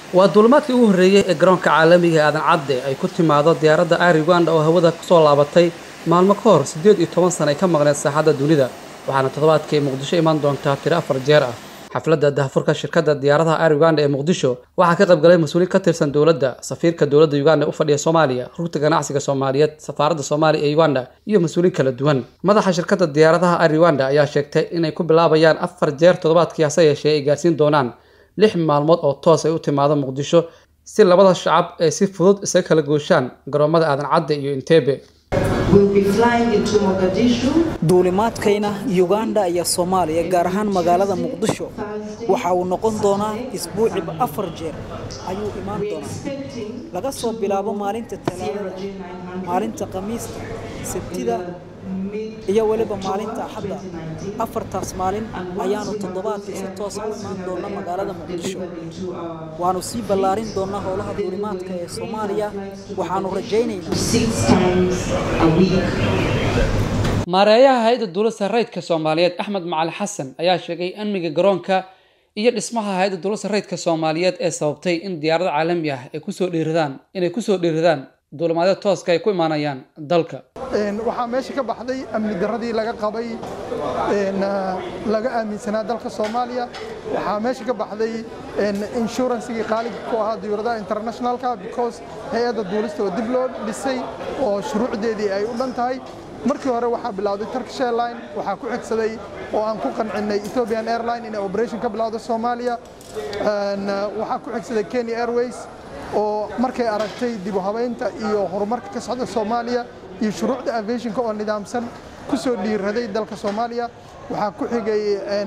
waa duulimaadkii ugu horreeyey ee garoonka caalamiga aadan cadde ay ku timaado diyaaradda air uganda oo hawada kusoo laabatay maalmo ka hor siddeed iyo toban sana ay ka maqneed saaxadda dunida waxaana toddobaadkii muqdisho imaan doontaa tiro afar jeer ah xafladda dahafurka shirkadda diyaaradaha air uganda ee muqdisho waxaa ka qayb galay mas-uuliin ka tirsan dowladda safiirka dowladda uganda ee u fadhiya soomaaliya rugta ganacsiga soomaaliyeed safaaradda soomaaliya ee uganda iyo mas-uuliin kala duwan madaxa shirkadda diyaaradaha air uganda ayaa sheegtay inay ku bilaabayaan afar jeer toddobaadkii hase yeeshee ay gaarsiin doonaan lix maalmood oo toos ay u timaado muqdisho si labada shacab ay si fudud isaga kala gooshaan garoomada aadan cadde iyo inteebe duulimaadkayna uganda iyo soomaaliya gaar ahaan magaalada muqdisho waxa uu noqon doonaa isbuuciba afar jeer ayuu imaan doonaa laga soo bilaabo maalinta talaadada maalinta khamiista sabtida iyo weliba maalinta axadda afartaas maalin ayaanu toddobaadkii si toosa u imaan doona magaalada muqdisho waanu sii ballaarin doonaa howlaha duulimaadka ee soomaaliya waxaanu rajaynaynaa maareeyaha hay-adda duulista rayidka soomaaliyeed axmed macali xasan ayaa sheegay amniga garoonka iyo dhismaha hay-adda duulista rayidka soomaaliyeed ee sababtay in diyaarado caalami ah ay kusoo dhiiradaan inay kusoo dhiiradaan duulimaadyada tooska ay ku imaanayaan dalka waxaa meesha ka baxday amni daradii laga qabay laga aaminsanaa dalka soomaaliya waxaa meesha ka baxday inshuransigii qaaliga ku ahaa diyuuradaha internationalka because hay-adda duulista oo dib loo dhisay oo shuruucdeedii ay u dhan tahay markii hore waxaa bilowday turkish airline waxaa ku xigsaday oo aan ku qancinnay ethiopian airline inay operation ka bilowdo soomaaliya waxaa ku xigsaday kenya airways oo markay aragtay dib u habaynta iyo horumarka ka socda soomaaliya iyo shuruucda aviationka oo nidaamsan ku soo dhiiraday dalka soomaaliya waxaa ku xigay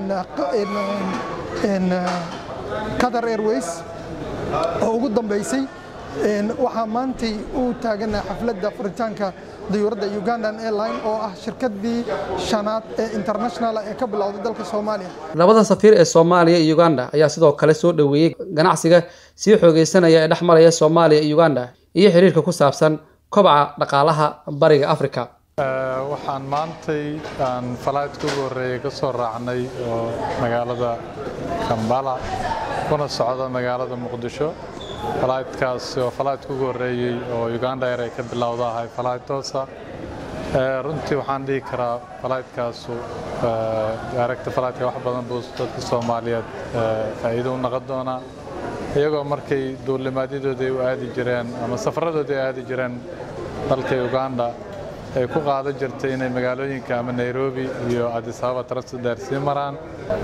qatar airways oo ugu dambaysay waxaa maantay u taagana xafladda furitaanka diyuuradda ugandan airline oo ah shirkadii shanaad ee international ee ka bilowday dalka soomaaliya labada safiir ee soomaaliya iyo uganda ayaa sidoo kale soo dhoweeyey ganacsiga sii xoogeysanaya ee dhex maraya soomaaliya iyo uganda iyo xiriirka ku saabsan kobaca dhaqaalaha bariga africa waxaan maantay aan falaydka ugu horreeyay ka soo raacnay oo magaalada kambala kuna socda magaalada muqdisho falaydkaasi oo falaydka ugu horreeyey oo uganda air ay ka bilowda ahay falayd toosa runtii waxaan dhihi karaa falaydkaasu daaragta falaydka wax badan buu dadka soomaaliyeed faa'iido u noqon doonaa iyagoo markay duulimaadyadooda ay u aadi jireen ama safaradooda ay aadi jireen dalka uganda ay ku qaadan jirtay inay magaalooyinka ama nairobi iyo addis ababa transit sii maraan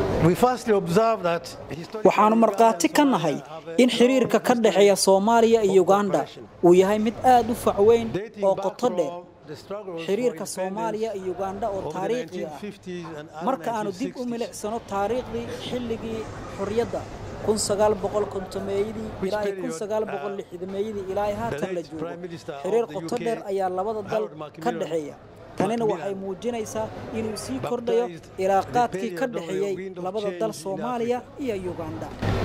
waxaannu markhaati ka nahay in xiriirka ka dhexeeya soomaaliya iyo uganda uu yahay mid aad u facweyn oo qoto dheer xiriirka soomaaliya iyo uganda oo taariikhi ah marka aanu dib u milicsano taariikhdii xilligii xorriyadda kun sagaal boqol kontomeeyadii ilaa iyo kun sagaal boqol lixdameeyadii ilaa ay haatan la joogo xiriir qoto dheer ayaa labada dal ka dhexeeya tanina waxay muujinaysaa inuu sii kordhayo ilaaqaadkii ka dhexeeyey labada dal soomaaliya iyo uganda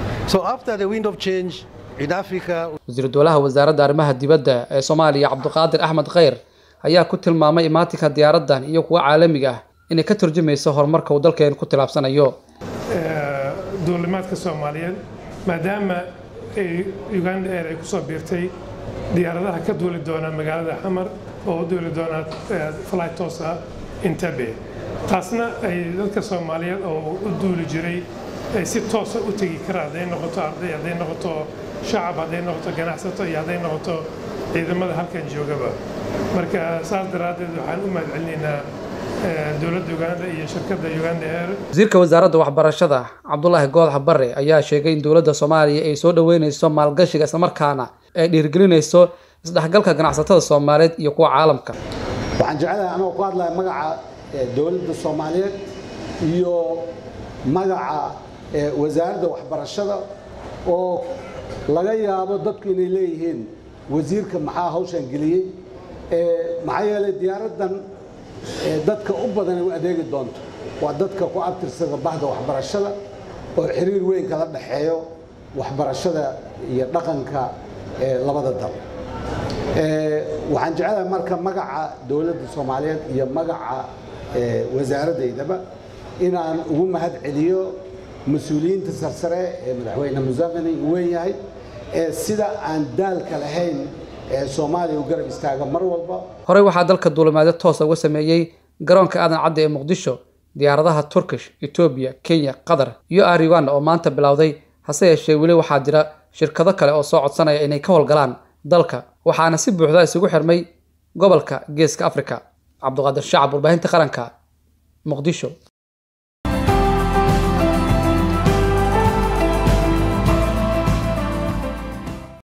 wasiir dowlaha wasaaradda arrimaha dibadda ee soomaaliya cabdiqaadir axmed kheyr ayaa ku tilmaamay imaatinka diyaaraddan iyo kuwa caalamiga ah inay ka turjumayso horumarka uu dalkeenu ku tilaabsanayo duulimaadka soomaaliyeed maadaama uganda air ay ku soo biirtay diyaaradaha ka duuli doona magaalada xamar oo u duuli doona fly toos ah intabe taasna ay dadka soomaaliyeed oo u duuli jiray ay si toosa u tegi karaan hadday noqoto arday hadday noqoto shacab hadday noqoto ganacsato iyo hadday noqoto ciidamada halkan joogaba marka saas daraaddeed waxaan u mahadcelinaynaa dowladda uganda iyo shirkadda uganda air wasiirka wasaaradda waxbarashada cabdulaahi goodax bare ayaa sheegay in dowladda soomaaliya ay soo dhoweyneyso maalgashiga islamarkaana ay dhiirgelinayso isdhexgalka ganacsatada soomaaliyeed iyo kuwa caalamka waxaan jecelahay anoo ku hadlaya magaca dowladda soomaaliyeed iyo magaca wasaaradda waxbarashada oo laga yaabo dadku inay leeyihiin wasiirka maxaa hawshan geliyey maxaa yeelay diyaaraddan dadka u badan ay u adeegi doonto waa dadka ku abtirsada bahda waxbarashada oo xiriir weyn kala dhexeeyo waxbarashada iyo dhaqanka labada dal waxaan jecelahay marka magaca dowladda soomaaliyeed iyo magaca wasaaradaydaba inaan ugu mahad celiyo mas-uuliyiinta sarsare ee madaxweyne museveni uu weyn yahay ee sida aan daalka lahayn ee soomaaliya u garab istaaga mar walba horey waxaa dalka duulimaadyo toosa uga sameeyey garoonka aadan cadde ee muqdisho diyaaradaha turkish etoobiya kenya qatar iyo air uganda oo maanta bilowday hase yeeshee weli waxaa jira shirkado kale oo soo codsanaya inay ka howlgalaan dalka waxaana si buuxda isugu xirmay gobolka geeska afrika cabduqaadir shacab warbaahinta qaranka muqdisho